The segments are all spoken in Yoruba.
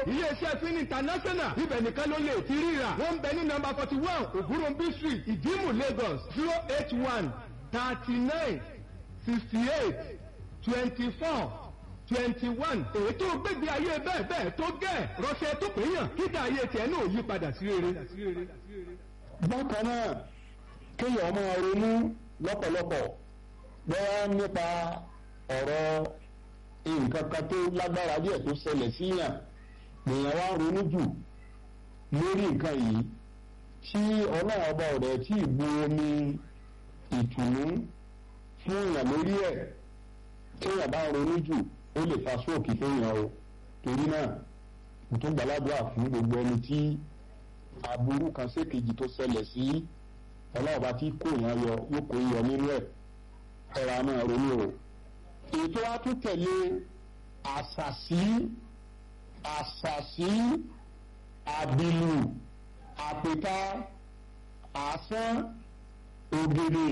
iléeṣẹ́ fin international ibẹ̀ nìkan ló lè ti ríra wọ́n ń bẹ ní nọ́mbà forty one ògúnròmbí street ìdímù lagos zero eight one thirty nine sixty eight twenty four twenty one èyí tó gbégbé ayé bẹ́ẹ̀ bẹ́ẹ̀ tó gẹ̀ rọ́ṣẹ́ tó péyàn kíkà ayé tiẹ̀ náà yí padà sí rere. bákan náà kéèyàn máa ronú lọ́pọ̀lọpọ̀ bẹ́ẹ̀ nípa ọ̀rọ̀ nǹkan kan tó lágbára díẹ̀ tó ṣẹlẹ̀ síyàn lèèyàn wá ronú jù lórí nǹkan yìí tí ọlọ́run ọba ọ̀rẹ́ tí ì bu omi ìtùnú fún èèyàn lórí ẹ̀ téèyàn bá ronú jù ó lè fa sóòkì fẹ́yàn o torí náà mo tún gbàládùá fún gbogbo ẹni tí aburú kan sékejì tó ṣẹlẹ̀ sí ọlọ́ọ̀bá tí kò yàn yọ yóò kó yọ nínú ẹ̀ ẹ̀rọ náà ronú o. ètò àtúntẹ̀lé àṣàṣì àṣàṣì àbìlù àpèta àsán ògèdè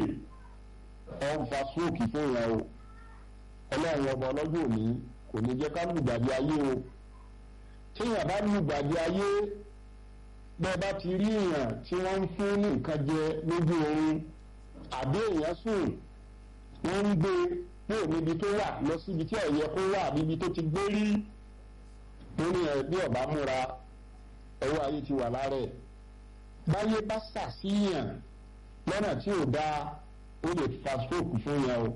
ọ̀nfà sóòkì fẹ́yàn o ọlọ́run ọba ọlọ́jọ́ òní kò ní jẹ́ ká lùgbàdì ayé o téèyàn bá lùgbàdì ayé bẹ́ẹ̀ bá ti rí èèyàn tí wọ́n ń fún ní nǹkan jẹ lójú oorun àbí èèyàn sùn wọ́n ń gbé kúrò níbi tó wà lọ síbi tí ẹ̀yẹ kó wà níbi tó ti gbé rí lórí ẹ̀ bí ọ̀bá múra ẹ̀wọ́ ayé ti wà lára ẹ̀ báyé bá ṣàṣìyàn lọ́nà tí ò dáa ó lè fa stroke fún yẹn o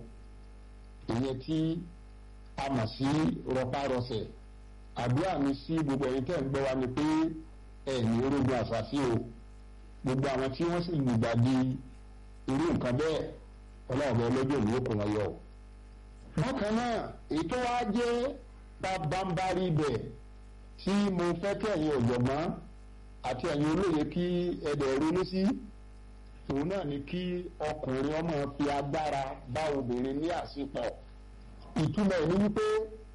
ìyẹn tí a mọ̀ sí rọpárọsẹ̀ àdúrà mi sí gbogbo ẹ̀yin tẹ́ ń gbọ́ wa ni pé ẹ̀yìn orógun àṣàṣì o gbogbo àwọn tí wọ́n sì lùgbàdì irú nǹkan bẹ́ẹ̀ ọlọ́ọ̀bẹ ọlọ́jọ́ ìlú kò wọ́n yọ. bákan náà ètò wa jẹ́ bábámbárí ibẹ̀ tí mo fẹ́ kí ẹ̀yin ọ̀jọ̀gbọ́n àti ẹ̀yin olóye kí ẹ̀dẹ̀ ronú sí òun náà ni kí ọkùnrin ọmọ fi agbára bá obìnrin ní àsìpọ̀ ìtumọ̀ ẹ̀ ní wípé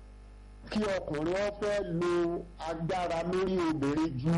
kí ọkùnrin ó fẹ́ lo agbára lórí obìnrin ju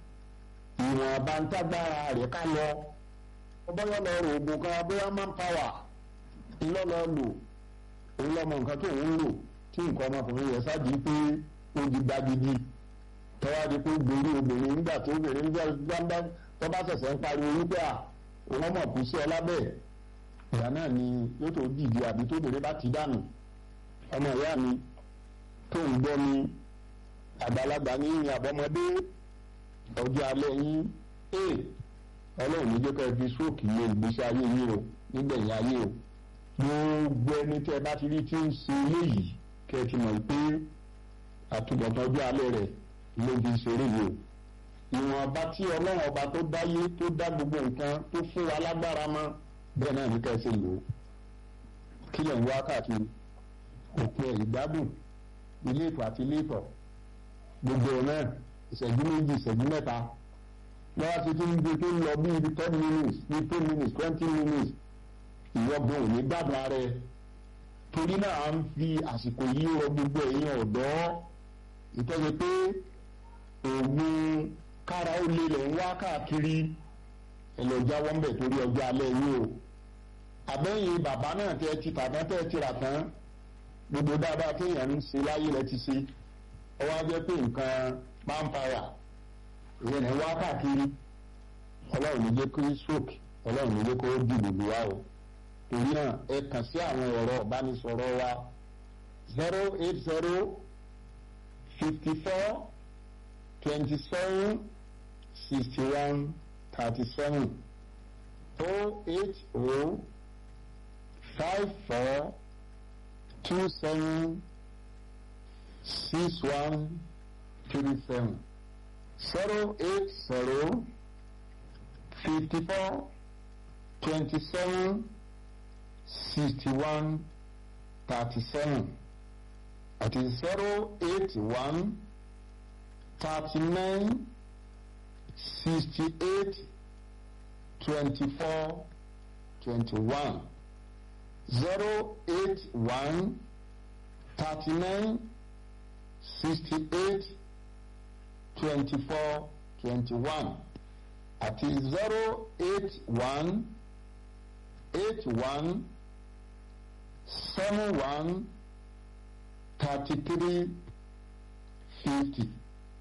ìwọ̀n àbántágbára rẹ̀ ká lọ bóyá lọ rò oògùn kan bóyá manpower ńlọ lọ lò òun lọmọ nǹkan tó ń lò tí nǹkan ọmọkùnrin yẹn ṣáàjì pé ó di gbagidi tọ́wá di pé gbòòrò obìnrin nígbà tó obìnrin gbàgbà tó bá ṣẹ̀ṣẹ̀ ń pariwo wípé à òun ọmọ kù sí ọ lábẹ́ ìyá náà ni yóò tó dìde àbí tóbìnrin bá ti dànù ọmọ ìyá mi tó ń gbọ́ mi àgbàlagbà ní ìyìn àbọ̀mọdé ọjọ́ alẹ́ yín ee ọlọ́run ní jẹ́ ká ẹ fi sóòkì lé ìgbésí ayé yín o nígbẹ̀yìn ayé o gbogbo ẹni tẹ́ ẹ bá ti rí tí ń ṣe eléyìí kẹ́ ẹ ti mọ̀ pé àtúbọ̀tán ọjọ́ alẹ́ rẹ̀ ló fi ṣeré yìí o ìwọ̀nba tí ọlọ́run ọba tó dáyé tó dá gbogbo nǹkan tó fún wa lágbára mọ́ bẹ́ẹ̀ náà ní ká ẹ ṣe lò ó kí lẹ̀ ń wá káàkiri òpin ẹ̀ ìgbádùn ilé ìfọ̀ àti ilé ìfọ̀ gbogbo ẹ̀ náà ìṣẹ́jú méjì ìṣẹ́jú mẹ́ta lọ́wọ́ ti ti ń gbé tó ń lọ bí ibi ten minutes bí ten minutes twenty minutes ìwọ́gbọ̀n ò ní gbádùn ara ẹ̀ torí náà à ń fi àsìkò yìí rọ gbogbo ẹ̀yìn ọ̀dọ́ ìtọ́jú pé òògùn kára ó lé lẹ̀ ń wá káàkiri ẹ̀ lọ jáwọ́ ń bẹ̀ torí ọjọ́ alẹ́ yìí o àbẹ́yìn bàbá náà tẹ́ ti tàbí tẹ́ ti rà tán gbogbo dáadáa kéèyàn ń ṣe láyé rẹ ti ṣe ọwọ́ á jẹ́ pé nǹkan manpower ìyẹn ní wá káàkiri ọlọ́run ní jẹ́ kó stroke ọlọ́run ní jẹ́ kó dìbò lù wá o torí náà ẹ kàn sí àwọn ẹ̀rọ ìbánisọ̀rọ̀ wa zero eight zero fifty four twenty seven sixty one thirty seven oh eight oh five four two seven six one three seven zero eight zero fifty four twenty seven sixty one thirty seven àti zero eight one thirty nine sixty eight twenty four twenty one zero eight one thirty nine sixty eight twenty four twenty one àti zero eight one eight one seven one thirty three fifty